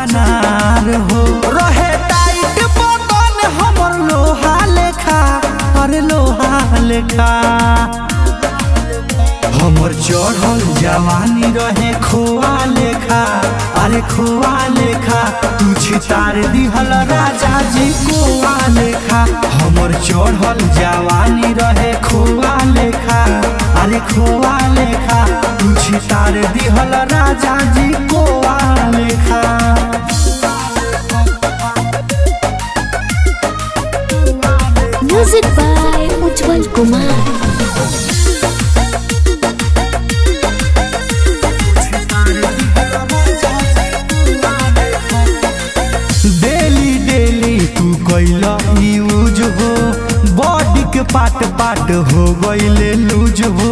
चनार हो रहे टाइट बदन हमर लोहा लेखा अरे लोहा लेखा हमर चढ़ल जवानी रहे खोआ लेखा अरे खोआ लेखा तू छितार दिहल राजा जी कोआ लेखा हमर चढ़ल जवानी रहे खोआ लेखा अरे खोआ लेखा तू छितार दिहल राजा जी कोआ लेखा music by Ujjwal Kumar daily daily तू कैला यूज हो बॉडी के पार्ट पार्ट हो गईले लूज हो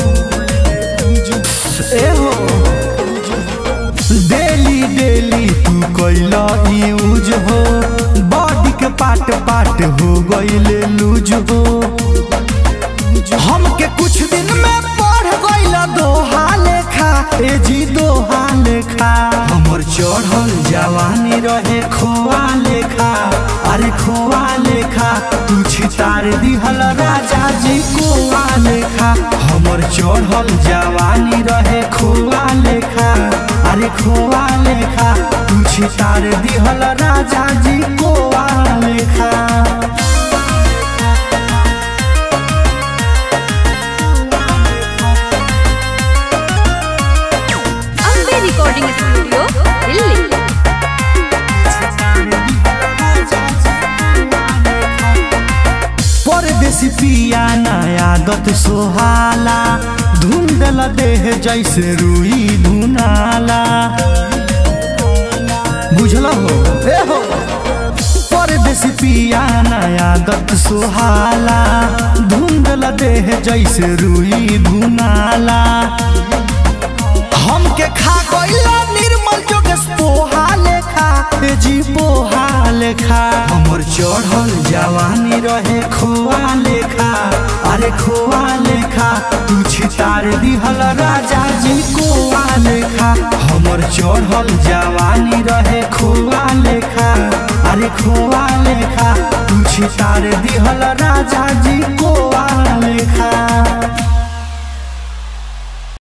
ए हो डेली डेली तू कैला यूज हो बॉडी के पार्ट पार्ट हो गईले लूज हो हमके कुछ दिन में पढ़ गईल दोहा लेखा ए जी दोहा लेखा हमर चढ़ल जवानी रहे खोआ लेखा अरे खोआ लेखा तू छितार दिहल राजा जी कोआ लेखा हमर चढ़ल जवानी रहे खोआ लेखा अरे खोआ लेखा तू छितार दिहल राजा जी कोआ लेखा अम्बे रिकॉर्डिंग स्टूडियो दिल्ली परदेसी पिया नया आदत सोहाला धुंधल देह जैसे रुई धुनाला बुझल हो ए हो परदेसी पिया नया आदत सोहाला धुंधल देह जैसे रुई धुनाला हमके खा गईला निर्मल जोगेश पोहा लेखा ए जी पोहा लेखा हमर चढ़ल जवानी रहे खोआ लेखा अरे खोआ लेखा तू छितार दिहल राजा जी कोआ लेखा हमर चढ़ल जवानी रहे खोआ लेखा अरे खोआ लेखा तू छितार दिहल राजा जी